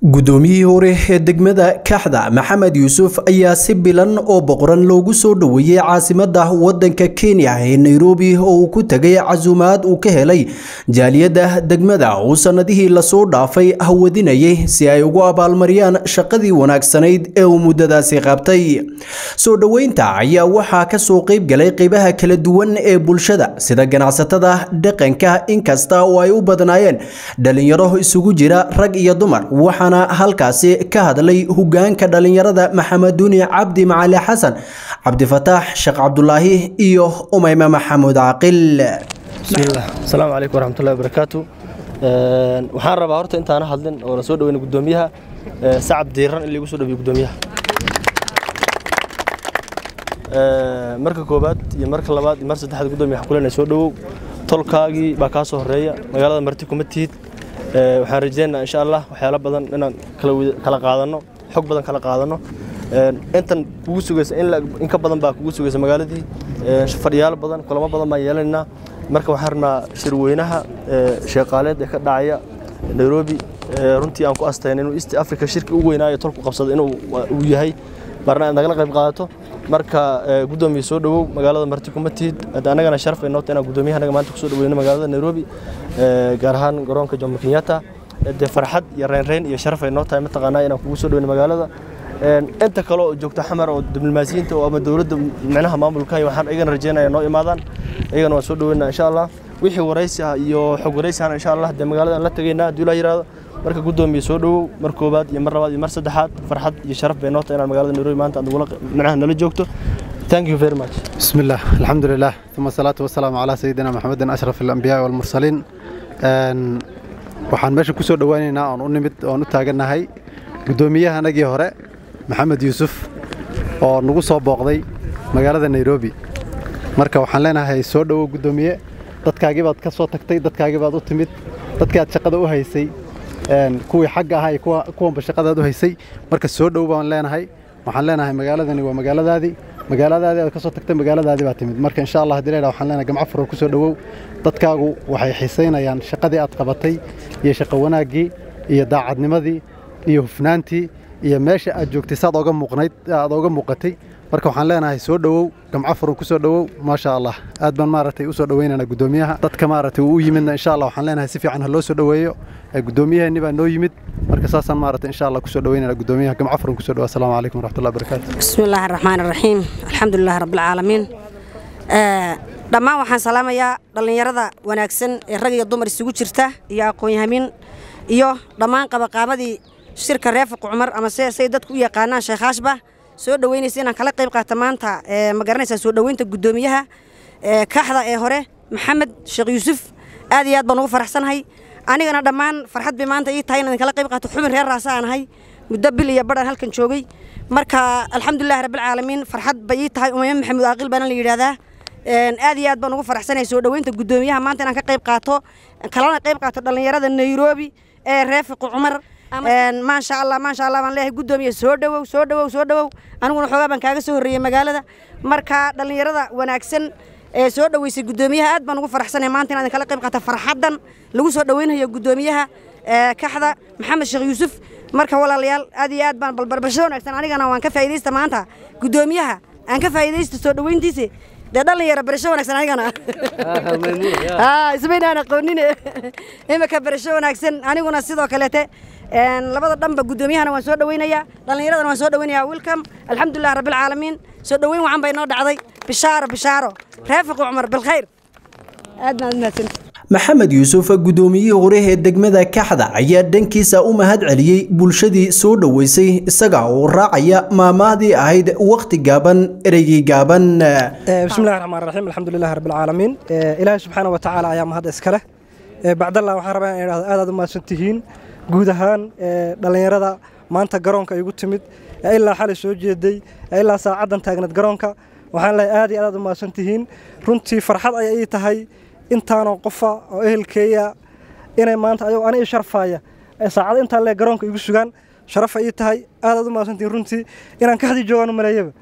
guddoomiyihii hore ee degmada kaxda maxamed yuusuf ayaa si bilan oo boqoran loogu soo dhoweeyey caasimadda waddanka kenya ee nairobi oo uu ku tegay casuumaad uu ka helay jaaliyadda degmada uu sannadihii lasoo dhaafay hawadinayay si ay ugu abaalmariyaan shaqadii wanaagsanayd ee uu muddadaasi qabtay soo dhoweynta ayaa waxaa ka soo qayb galay qaybaha kala duwan ee bulshada sida ganacsatada dhaqanka inkasta oo ay u badnaayeen dhalinyaro isugu jira rag iyo dumar waxaana halkaasi ka hadlay hogaanka dhalinyarada maxameduuni cabdi macali xasan cabdifataax sheekh cabdulaahi iyo umayme maxamuud caaqil bismillaah asalaamu calaykum waraxmatullahi wabarakaatu waxaan rabaa horta intaana hadlin oo la soo dhaweyna guddoomiyaha sacab diiran in liigu soo dhawiyo guddoomiyaha marka koobaad iyo marka labaad iyo mar saddexaad guddoomiya waxaan kuleenahay soo dhowow tolkaagii baa kaa soo horreeya magaalada marti kuma tihid waxaan rajeynaynaa insha allah waxyaalo badan inaan kala qaadanno xog badan kala qaadanno intan kugu sugaysa in ka badan baa kugu sugaysa magaaladii fadhiyaalo badan kulamo badan baan yeelanaynaa marka waxaan rabnaa shirweynaha sheeqaaleed ee ka dhacaya nairobi runtii aan ku astayna inuu east africa shirki ugu weynaayo tolku qabsada inuu uu yahay marna aad nagala qayb qaadato marka guddoomiya soo dhowow magaalada marti kuma tihid annagana sharaf ay noota inaan guddoomiyaha anaga maanta kusoo dhaweyno magaalada nairobi gaar ahaan garoonka jomo kenyatta dee farxad iyo reynreyn iyo sharaf ay noo tahay mataqaanaa inaan kugu soo dhaweyno magaalada inta kale oo joogta xamar oo diblomaasiyiinta oo ama dowladda micnaha maamulka waxaan iyagana rajeynaya noo imaadaan iyagana waan soo dhaweynaa insha allah wixii waraysi ah iyo xog waraysi ahna insha allah dee magaalada la tegaynaa haddii la yiraahdo marka guddoomiya soo dhowow mar koobaad iyo mar labaad iyo mar saddexaad farxad iyo sharaf bay noo tahay inaan magaalada nairobi maanta aad nagula micnaha nala joogto thank you very much بسم الله الحمد لله ثم الصلاة والسلام على سيدنا محمد أشرف الأنبياء والمرسلين waxaan meesha ku soo dhowaynaynaa oon u nimid oon u taagannahay guddoomiyaha anagii hore maxamed yuusuf oo nagu soo booqday magaalada nairobi marka waxaan leenahay soo dhowow guddoomiye dadkaagii baad ka soo tagtay dadkaagii baad u timid dadkii aad shaqada u haysay kuwii xagga ahaa iyo kuwanba shaqadaad u haysay marka soo dhow baan leenahay waxaan leenahay magaaladani waa magaaladaadii magaaladaadii aad ka soo tagtay magaaladaadii baa timid marka insha allah haddii la yidhaha waxaan leenahay gamco furor ku soo dhowow dadkaagu waxay xiisaynayaan shaqadii aad qabatay iyo shaqo wanaaggii iyo daacadnimadii iyo hufnaantii iyo meesha aad joogtay saad ooga muuqnayd aad ooga muuqatay marka waxaan leenahay soo dhowow gamco furun ku soo dhowow maasha allah aad baan maaragtay u soo dhowaynaynaa guddoomiyaha dadka maaragtay uu u yimidna insha allah waxaan leenahay si fiican ha loo soo dhoweeyo guddoomiyaheeni baa noo yimid marka saasaan maaragtay insha allah kusoo dhowaynaynaa guddoomiyaha gamco furun ku soo dhowow assalaamu calaykum waraxmatullahi wabarakaatu bismi illaahi araxmaan araxiim alxamdulilahi rabbilcaalamiin dhammaan waxaan salaamayaa dhallinyarada wanaagsan ee rag iyo dumar isugu jirta iyo aqoon-yahamiin iyo dhammaan qabaqaabadii shirka reefiq cumar ama se say dadku u yaqaanaan sheekhaashba soo dhoweynaysa inaan kala qayb qaata maanta ma garanaysaa soo dhoweynta guddoomiyaha kaxda ee hore maxamed sheekh yuusuf aad iyo aad baan ugu faraxsanahay anigana dhammaan farxad bay maanta ii tahay inaan kala qayb qaato xubin reer raasa aan ahay muddo bil iyo badhan halkan joogay marka alxamdulilahi rabbilcaalamiin farxad bay ii tahay umayme maxamuud aaqil baana la yidhaahdaa aad iyo aad baan ugu faraxsanahay soo dhoweynta guddoomiyaha maanta inaan ka qayb qaato kalana qayb qaato dhallinyarada nairobi ee reefiq cumar maasha allah maasha allah baan leeyahay guddoomiye soo dhowow soo dhowow soo dhowow aniguna xoogaa baan kaaga soo horreeyey magaalada marka dhallinyarada wanaagsan ee soo dhoweysay guddoomiyaha aad baan ugu faraxsanahay maanta inaan kala qayb qaata farxaddan lagu soo dhoweynayo guddoomiyaha kaxda maxamed sheekh yuusuf marka walaalayaal aad iyo aad baan balbarbasho wanaagsan anigana waan ka faa'iidaysta maanta guddoomiyaha aan ka faa'iidaysta soo dhoweyntiisa dee dhalinyaro barasho wanaagsan anigana ismaynaan aqoonine imika barasho wanaagsan aniguna sidoo kaleete labada dhanba guddoomiyahana waan soo dhoweynayaa dhallinyaradana waan soo dhoweynayaa welcome alxamdulilah rabbilcaalamiin soo dhoweyn wacan bay noo dhacday bishaaro bishaaro reefiq cumar bilkhayr aad baan mahadsan maxamed yuusuf guddoomiyihii hore ee degmada kaxda ayaa dhankiisa u mahad celiyey bulshadii soo dhoweysay isaga oo raacaya maamahdii ahayd wakhti gaaban ereygii gaaban bismillahi raxmaan raxiim alxamdulilahi rabbilcaalamiin ilaahay subxaana wa tacaala ayaa mahad iska leh bacdallah waxaan rabaa in idhahdo aad aad u mahadsan tihiin guud ahaan dhallinyarada maanta garoonka igu timid ee ilaa xalay soo jeeday ee ilaa saacaddan taagneed garoonka waxaan lehay aad iyo aad aad u mahadsan tihiin runtii farxad ayay ii tahay intaanoo qofa oo ehelkeeya inay maanta ayagoo ani ii sharfaaya ee saacad intaa lee garoonka igu sugaan sharafa ii tahay aad aad u mahadsan tihiin runtii inaan kaxdii joogaan u maleeyaba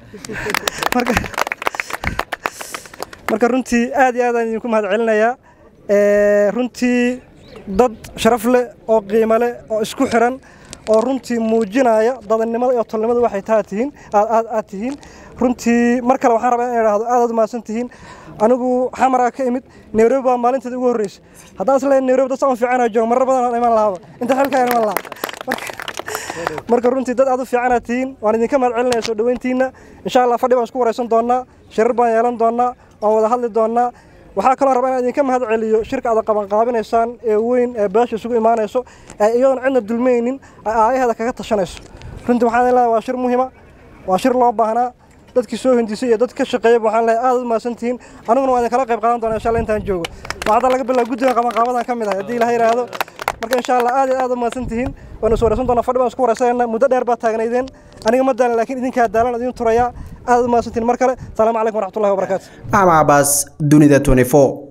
marka runtii aad iyo aad aan idinku mahad celinayaa runtii dad sharaf leh oo qiimo leh oo isku xiran oo runtii muujinaya dadannimada iyo tolnimada waxay taa tihiin aad aad tihiin runtii mar kale waxaan rabaa in idhaahdo aad aad umahadsan tihiin anigu xamaraa ka imid nairobi baa maalinteeda ugu horreysay haddaan isleeyahay nairobi dad saan fiicanaa jooga marar badan aan iman lahaaba inta xilkaa iman lahaa marka runtii dad aad u fiicanaad tihiin waan idinka mahad celinaya soo dhoweyntiinna insha allah fadhi baan isku waraysan doonnaa shirar baan yeelan doonnaa waan wada hadli doonnaa waxaa kaloo rabaa inaan idinka mahad celiyo shirka aad qabanqaabinaysaan ee weyn ee beesha isugu imaanayso ee iyadoon cidna dulmaynin ay aayaheeda kaga tashanayso runtii waxaan leeyahay waa shir muhima waa shir loo baahnaa dadkii soo hindisay iyo dad ka shaqeeyay waxaan leeyahay aad u mahadsan tihiin aniguna waan idinkala qayb qaadan doonaa insha allah intaan joogo waxaa laga bilaabo guddiga qabanqaabadan ka mid ahay haddii ilaha yidhaahdo marka insha allah aad iyo aad u mahadsan tihiin waanu is waraysan doonaa fadhi baan isku waraysanayna muddo dheer baad taagnaydeen aniga ma daalan laakiin idinkaa daalan idin turayaa aad u mahadsan tihiin mar kale salaamu calaykum waraxmatullahi wabarakaatu maxamed cabaas dunida 24